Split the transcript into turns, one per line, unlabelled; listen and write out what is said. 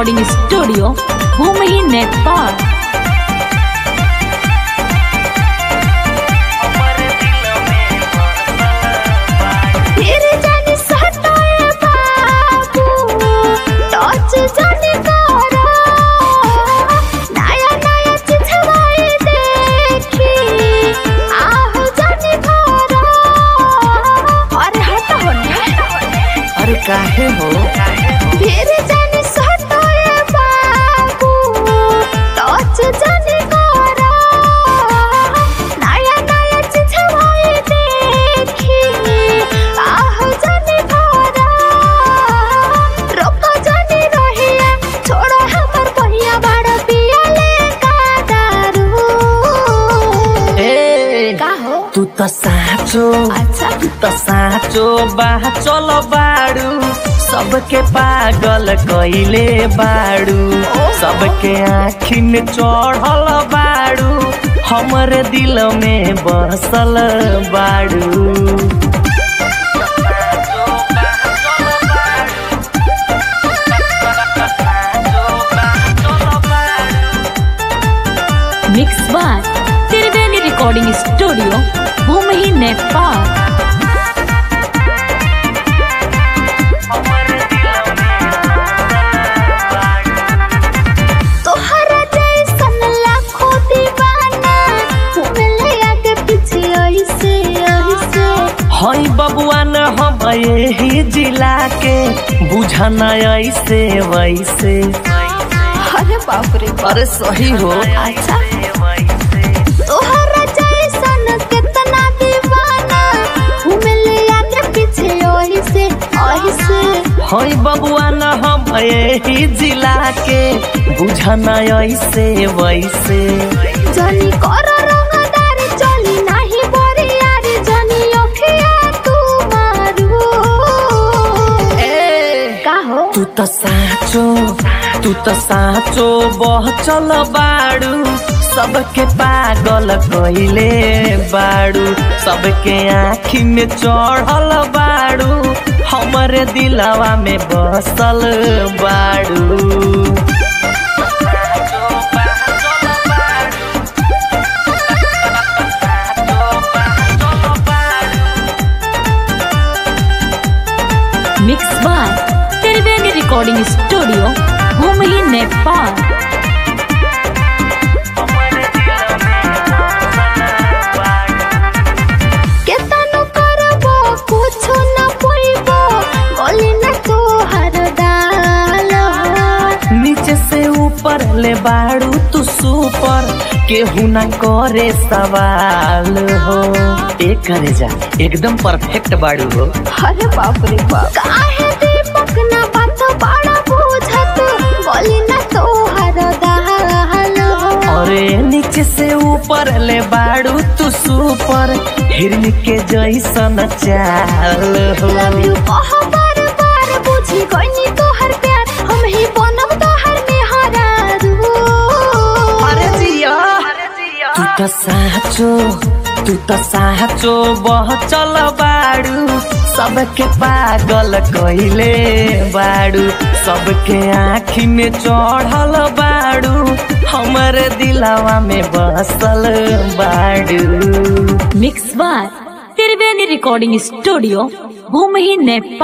recording studio Bhumi Nepal
फिर जानी सताए बाबू टच जानी करो नया नया चितवाई देखी आह जानी करो अरे हट होने
अरे काहे हो
फिर जानी सताए बाबू टच जानी करो नया नया चितवाई देखी आह जानी करो रोको जानी रहिया छोड़ो हमर पहिया बड़ा पिया ले का दारू
ए
का हो
तू त साँचो
अच्छा
तू त साँचो बा चल बाड़ू सबके पागल कइले बाड़ू सबके आखिन चढ़ल बाड़ू हमर दिल में बसल बाड़ू
mix by Triveni recording studio Bhumi Nepal
तोहरा जैसन लाखों दीवाना घूमले आगे पीछे ऐसे ऐसे
हई बबुआ न हम यही जिला के बुझना ऐसे वैसे
अरे बाप रे
अरे सही हो
अच्छा तोहरा जैसन कितना दीवाना घूमले आगे पीछे ऐसे ऐसे
हई बबुआ न हम यही जिला के बुझना ऐसे वैसे
जनी कर रंगदार चली नाही बोरियार जनी अखिया तू मारू का हो
तू त साँचो तू त साँचो बह चल बाड़ू सबके पागल कइले बाड़ू सबके आँखी में चढ़ल बाड़ू हमर दिलवा में बसल बाड़ू
mix by Triveni recording studio Bhumi Nepal
केतनो करबो कुछो न पोइबो गली न तोहर डाल
नीचे से ऊपर ले बाड़ू तू सुपर केहू ना करे सवाल हो ए करे जा एकदम परफेक्ट बाड़ू हो
अरे बाप रे बाप काहे दीपक न बात बड़ा बुझत गली न तोहर डाल
अरे नीचे से ऊपर ले बाड़ू तू सुपर हिरन के जैसन चाल हो
लव यू कह बार बार बुझी गईनी तोहर प्यार हम ही बनब तोहर मेहरारू
अरे जिया तू त साँचो तू त साँचो बह चल बाड़ू सबके पागल कइले बाड़ू सबके आँखी में चढ़ल बाड़ू हमर दिलवा में बसल बाड़ू
mix by Triveni recording studio Bhumi Nepal